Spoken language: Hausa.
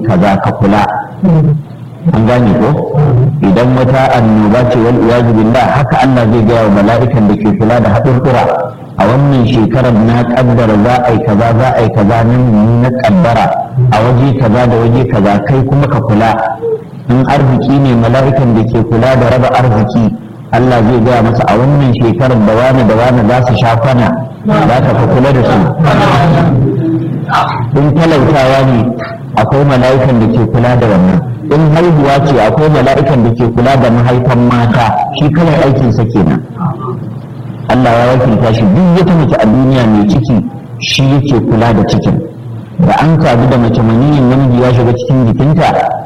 kaza ka kula an gane ko idan wata annoba ce wal iyazu billah haka Allah zai gaya wa mala'ikan da ke kula da haɗurɗura a wannan shekarar na kaddara za a yi kaza za a yi kaza nan na kaddara a waje kaza da waje kaza kai kuma ka kula in arziki ne mala'ikan da ke kula da raba arziki Allah zai gaya masa a wannan shekarar da wani da wani za su sha kwana za ka ka kula da su in talautawa ne akwai mala'ikan da ke kula da wannan in haihuwa ce akwai mala'ikan da ke kula da mahaifan mata shi kawai aikinsa kenan Allah ya wakilta shi duk wata mace a duniya mai ciki shi yake kula da cikin da an sadu da mace maniyin namiji ya shiga cikin jikinta